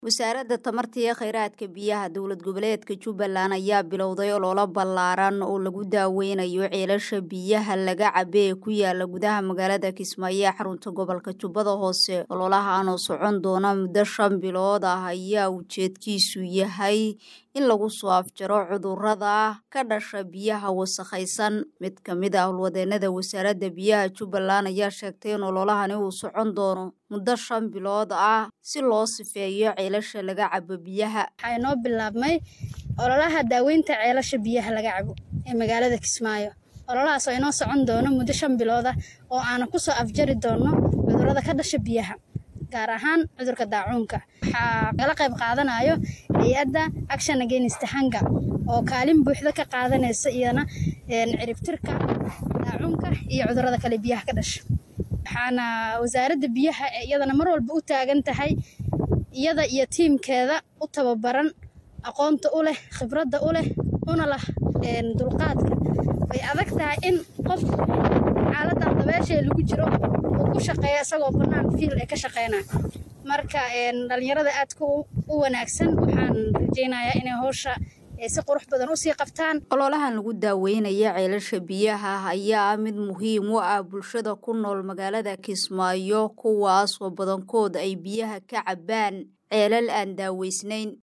wasaaradda tamarta iyo kheyraadka biyaha dowlad goboleedka jubbaland ayaa bilowday ololo ballaaran oo lagu daaweynayo ceelasha biyaha laga cabe ee ku yaala gudaha magaalada kismaayo ee xarunta gobolka jubbada hoose ololahan oo socon doona muddo shan bilood ah ayaa ujeedkiisu yahay in lagu soo afjaro cudurrada ka dhasha biyaha wasakhaysan mid ka mid ah howlwadeenada wasaaradda biyaha jubbaland ayaa sheegtay in ololahani uu socon doono muddo shan bilood ah si loo sifeeyo ceelasha laga cabo biyaha waxaa inoo bilaabmay ololaha daaweynta ceelasha biyaha laga cabo ee magaalada kismaayo ololahaas oo inoo socon doono muddo shan bilood ah oo aana kusoo afjari doono cudurrada ka dhasha biyaha gaar ahaan cudurka daacuunka waxaa kala qayb qaadanayo hay-adda action against hanga oo kaalin buuxda ka qaadanaysa iyana ciribtirka daacuunka iyo cudurrada kale biyaha ka dhasha waxaana wasaaradda biyaha iyadana mar walba u taagan tahay iyada iyo tiimkeeda u tababaran aqoonta u leh khibradda u leh una lah dulqaadka way adag tahay in qof xaaladan dabeeshaee lagu jiro uu ku shaqeeya isagoo bannaan fiil ee ka shaqeynaya marka dhalinyarada aadka u wanaagsan waxaan rajeynayaa inay howsha si qurux badan usii qabtaan ololahan lagu daaweynaya ceelasha biyaha ayaa ah mid muhiim u ah bulshada ku nool magaalada kismaayo kuwaas oo badankood ay biyaha ka cabaan ceelal aan daaweysnayn